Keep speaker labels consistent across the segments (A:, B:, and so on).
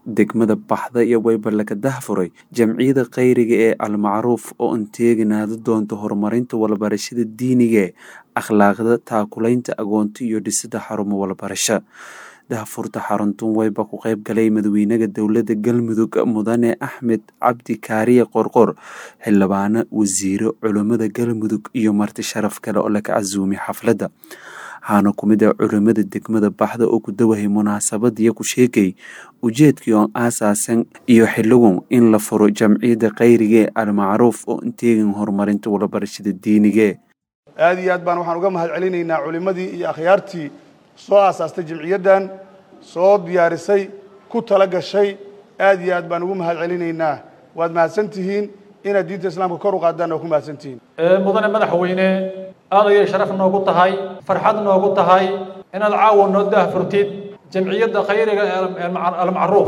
A: degmada baxda iyo wayba laga dahfuray jamciyada khayriga ee almacruuf oo anteeganaada doonta horumarinta walbarashada diinigae akhlaaqda taakulaynta agoonta iyo dhisida xarumo walbarasho dahfurta xaruntun wayba ku qayb galay madaxweynaha dowladda galmudug mudane axmed cabdi kaariye qorqor xildhibaano wasiiro culummada galmudug iyo marti sharaf kale oo laga casuumay xafladda waxaana ku mid ah culimmada degmada baxda oo ku dawahay munaasabadiyo ku sheegay ujeedkii oon aasaasan iyo xiligun in la furo jamciyadda khayrigae almacruuf oo inteegan horumarinta walabarashada diinige
B: aada iyo aad baan waxaan uga mahad celinaynaa culimmadii iyo akhyaartii soo aasaastay jamciyaddan soo diyaarisay ku tala gashay aad iyo aad baan ugu mahad celinaynaa waad mahadsan tihiin inaad diinta islaamka kor u qaadaan oo ku mahadsan tihiin
C: mudane madaxweyne aad ayay sharaf noogu tahay farxad noogu tahay inaad caawa noo daahfurtid jamciyadda khayriga ee almacruuf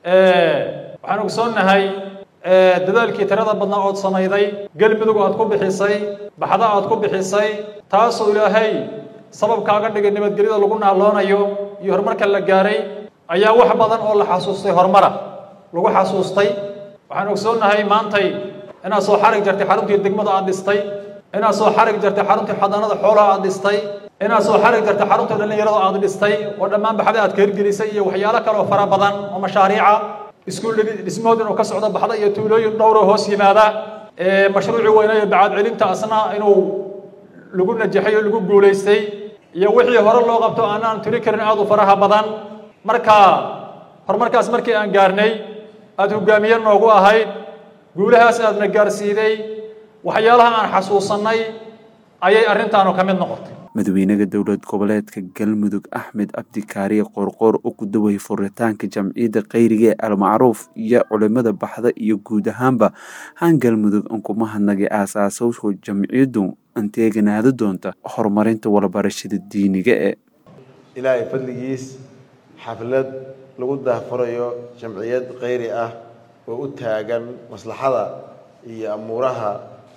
C: waxaan ogsoonnahay dadaalkii tirada badnaa ood samayday galmudug aad ku bixisay baxda aad ku bixisay taasoo ilaahay sababkaaga dhigay nabadgelyada lagu naaloonayo iyo horumarka la gaaray ayaa wax badan oo la xasuustay horumara lagu xasuustay waxaan ogsoonnahay maantay inaad soo xarig jartay xaruntii degmada aad dhistay inaad soo xarig jartay xaruntii xadaanada xoolaha aad dhistay inaad soo xarig jartay xaruntii dhallinyarada aad dhistay oo dhammaan baxda aad ka hirgelisay iyo waxyaalo kale oo fara badan oo mashaariica iskuul dhismahood inuu ka socdo baxda iyo tuulooyin dhowroo hoos yimaada mashruucii weynayo bacaad celinta asna inuu lagu najaxay oo lagu guulaystay iyo wixii hore loo qabto aanaan tiri karin aad u faraha badan marka horumarkaas markii aan gaarnay aada hogaamiye noogu ahayd guulahaas aadna gaarsiiday waxyaalaha aan xasuusannay ayay arrintaanu ka mid noqotay
A: madaxweynaha dowlad goboleedka galmudug axmed cabdikaariye qorqoor oo ku dawayay furitaanka jamciyadda khayriga ee almacruuf iyo culimada baxda iyo guud ahaanba han galmudug an kuma hadnagay aasaasowsha jamciyaddu anteeganaada doonta horumarinta walabarashada diiniga e
D: ilaahay fadligiis xaflad lagu daahfurayo jamciyad khayri ah oo u taagan maslaxada iyo amuuraha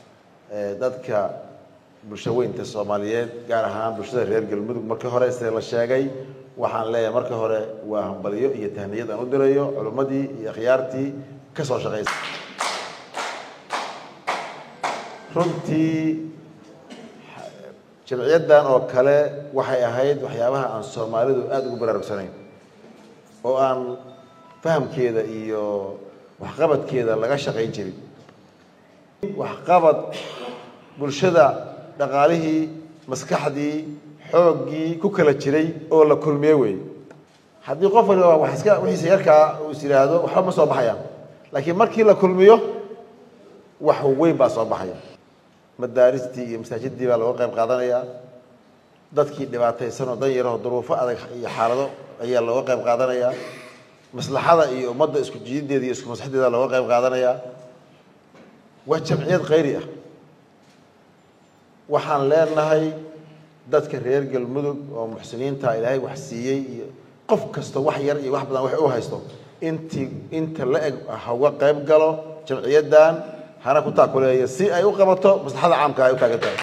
D: dadka bulsho weynta soomaaliyeed gaar ahaan bulshada reer galmudug markii hore sida la sheegay waxaan leeyahay marka hore waa hambaliyo iyo tahniyad aan u dirayo culimmadii iyo akhyaartii ka soo shaqaysa runtii jamciyaddan oo kale waxay ahayd waxyaabaha aan soomaalidu aada ugu baraarugsanayn oo aan fahamkeeda iyo waxqabadkeeda laga shaqayn jirin waxqabad bulshada dhaqaalihii maskaxdii xooggii ku kala jiray oo la kulmiye wey haddii qof waliba wax iska wixiisa yarkaa uu is yidhaahdo waxba ma soo baxayaan laakiin markii la kulmiyo wax weyn baa soo baxaya madaaristii iyo masaajidii baa looga qayb qaadanayaa dadkii dhibaataysan oo dan yaraho duruufo adag iyo xaalado ayaa looga qayb qaadanayaa maslaxada iyo ummadda isku jiidadeeda iyo isku maslaxdeeda looga qayb qaadanayaa waa jamciyad khayri ah waxaan leenahay dadka reer galmudug oo muxsiniinta ilaahay wax siiyey iyo qof kasta wax yar iyo wax badan wax u haysto intii inta la eg ha uga qayb galo jamciyaddan hana ku taakuleeya si ay u qabato maslaxada caamka ay u taagan tahay